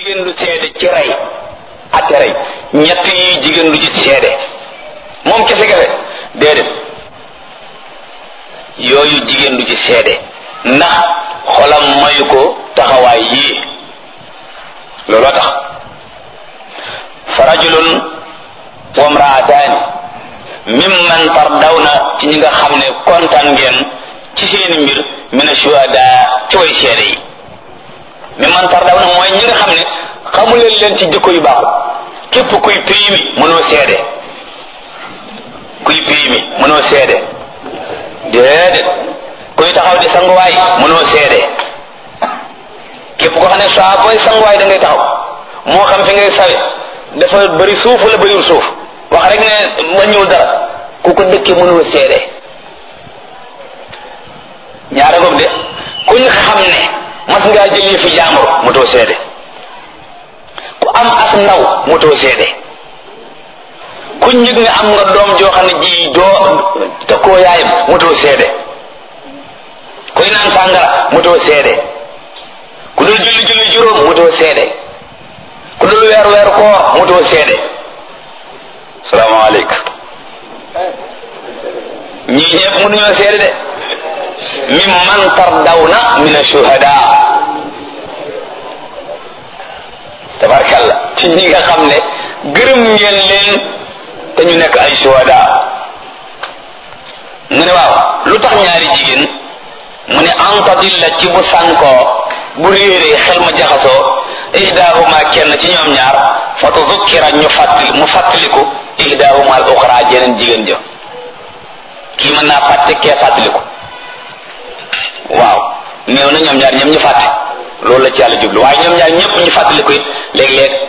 jigéen du seede ci rey ate rey ñett yi jigéen du ci seede moom kese kese déedéet yooyu jigéen du ci seede ndax xolam mayu ko taxawaay yii looloo tax fa rajulun wa mraataani mimman tardawna ci ñi nga xam ne kontaan ngeen ci seen mbir min ashuhada ci way seede yi mimman tardawna mooy ñi nga xam ne xamuleen leen ci jikko yu baaxul képp kuy péimi mënoo seede kuy péimi mënoo seede déedéet kuy taxaw di sanguwaay mënoo seede képp ko xam ne saa booy sanguwaay da ngay taxaw moo xam fi ngay sawe dafa bëri suuf wala bëriwul suuf wax rek ne wàññiwul dara ku ko dëkkee mënoo seede ñaara ngoog de kuñ xam ne mas ngaa jël yëfi jaambur motoo seede ku am as ndaw motoo seede kuñ yëg ne am nga doom joo xam ne ji doo tëkkoo yaayam motoo seede kuy naan sàngara motoo seede ku dul julli julli juróom motoo seede ku dul weer weer koor motoo seede salaamaaleykum ñii ñëpp mënuñoo seede de min man tardawna min ashuhada tabarkalla ci ñi nga xam ne gërëm ngeen leen te ñu nekk ay shuhada mu ne waaw lu tax ñaari jigéen mu ne antadilla ci bu sànkoo bu réeree xel ma jaxasoo ihdahuma kenn ci ñoom ñaar fa tuzukkira ñu fàttali mu fàttaliku ihdahuma al uxra jeneen jigéen ja kii mën naa fàtte kee fàttaliku waaw néew na ñoom ñaar ñëpp ñu fàtte loolu la ci yàlla jublu waaye ñoom ñaar ñëpp ñu fàttaliku it léeg-léeg